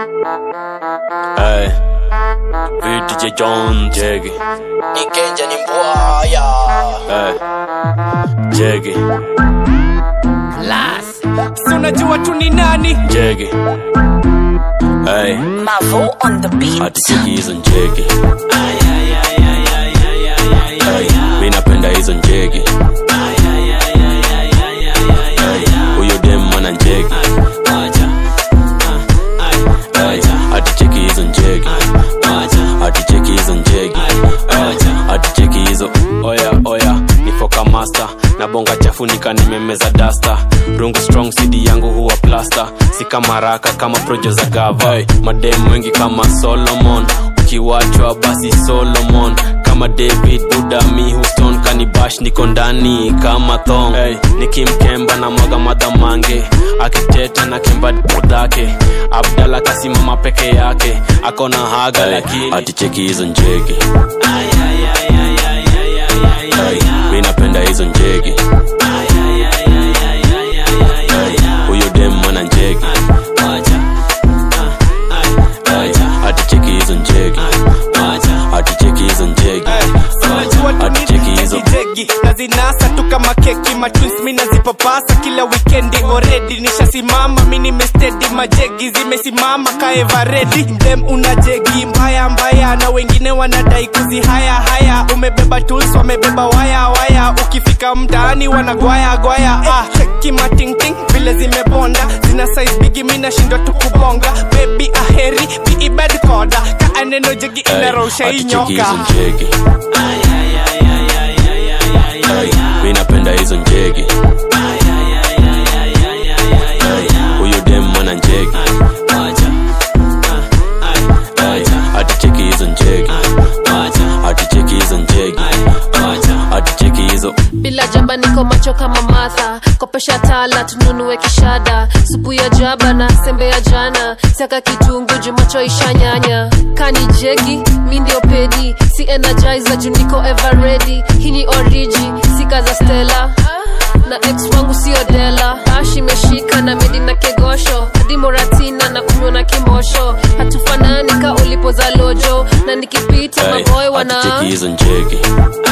Hey, VDJ John Jeggy. Nikenja ni mbwaya Hey, Jeggy, si unajua tu ni nani Jeggy. Hey, Mavo on the beat hati cheki hizo njegi. Hey, mi napenda hizo njegi. Hey, huyo dem mwana njegi. Hey, hati cheki hizo njegi. Hati cheki hizo njegi. Hey, hati cheki hizo oya oya nifoka master na bonga chafu nika nimemeza dasta rungu strong cd yangu huwa plasta si kama raka kama projo za gava hey, madem wengi kama solomon ukiwachwa basi solomon kama david budami houston kanibash niko ndani kama thong hey, nikimkemba na mwaga madhamange akiteta na kemba dhake abdala kasimama peke yake akona haga hey, lakini aticheki hizo njege Hey, mi napenda hizo njege Hey, huyo dem mwana njege Hey, aticheki hizo njege aticheki hizo njege unajua tu ni aticheki hizo jegi na zinasa tu kama keki matwins mi nazipapasa kila wikendi oredi nishasimama mi nimestedi majegi zimesimama kaevaredi dem una jegi mbaya mbaya na wengine wanadai kuzi haya haya umebeba tools wamebeba waya waya ukifika mtaani wanagwaya gwaya ah, kimatingting vile zimebonda zina size bigi mi nashindwa tu kubonga bebi aheri biibed koda kaa neno jegi Hey, inarosha hii aticheki nyoka hizo njege Hey, mi napenda hizo njege Hey, huyo dem mwana njege Hey, aticheki hizo njege aticheki hizo njege aticheki hizo bila jaba niko macho kama matha kopesha tala tununue kishada supu ya jaba na sembe ya jana siaka kitungu jumacho ishanyanya kani jegi mi ndio pedi si energizer juu niko ever ready hii ni oriji sika za stela na ex wangu sio dela ash imeshika na medi na kegosho hadi moratina na kunywa na kimosho hatufanani ka ulipo za lojo na nikipita Hey, maboy wana aticheki hizo njege